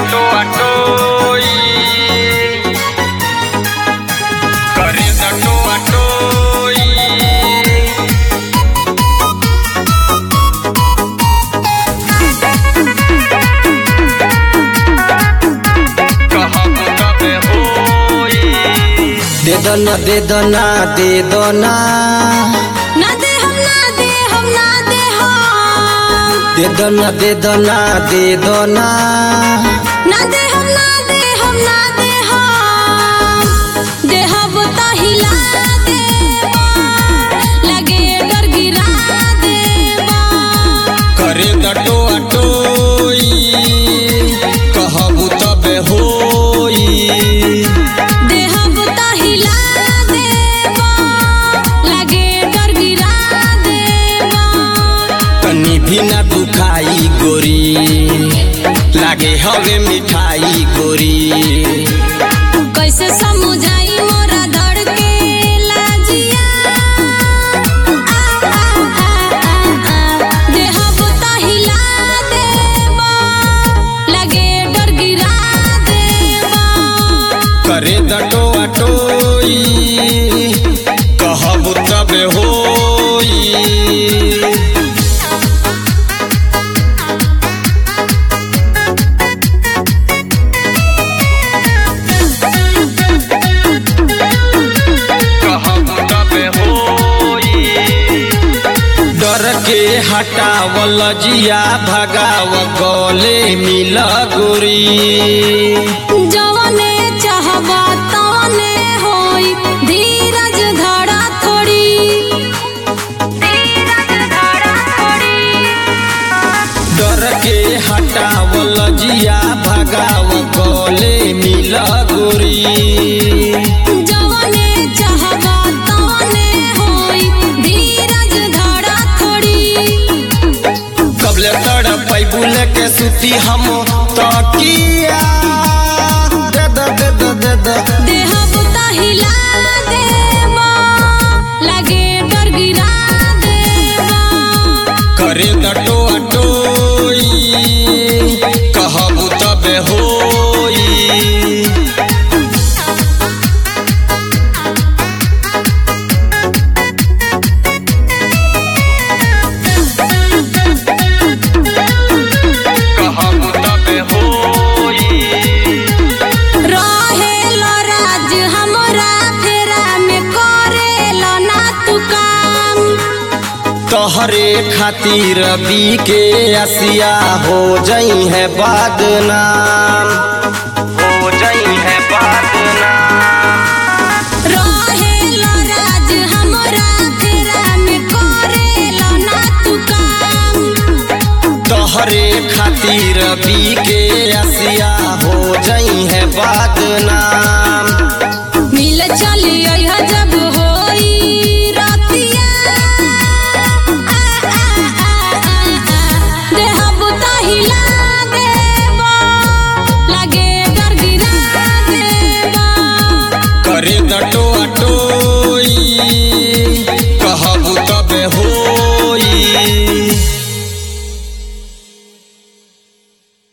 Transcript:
टो अटोई करे टो अटोई कहब तबे होई दे दो ना दे दो ना दे दो ना ना दे हम ना दे हम ना दे हम दे दो ना दे दो ना दे दो ना ना दे हम ना दे हम ना दे हम दे हम तो हिला दे लगे डर गिरा दे करे दटो अटोई कहबू तबे होई दे हम तो हिला दे लगे डर गिरा दे तनी भी ना दुखाई गोरी लागे हवे मिठाई गोरी कैसे समझाई मोरा दर्द के लाजिया आ, आ, आ, आ, आ, देहब त हिला देबा, लगे डर गिरा देबा। करे दटो अटोई कहबू तबे होई कहबू तबे होई डर के हटावल जिया भगाव गले मिल गोरी जवने चाहबा तवने होई, धीरज धरा थोड़ी धीरज धरा थोड़ी डर के हटावल जिया भगाव गले मिल गोरी जवने चाहबा तवने होई, धीरज धरा थोड़ी कबले तड़ पैबुल के सुती हम तकिया दे दो दे दो दे दो देहब त हिला देबा, लगे डर गिरा देबा। करे दटो अटोई कहबू तबे होई कहबू तबे होई रहेला राज हमरा फेरा में करेला ना तू काम तोहरे खातिर बी के असिया हो जई है बदनाम हो जई है बदनाम रहेला राज हमरा फेरा में करेला ना तू काम तोहरे खातिर बी के असिया हो जई है बदनाम मिल चली अइह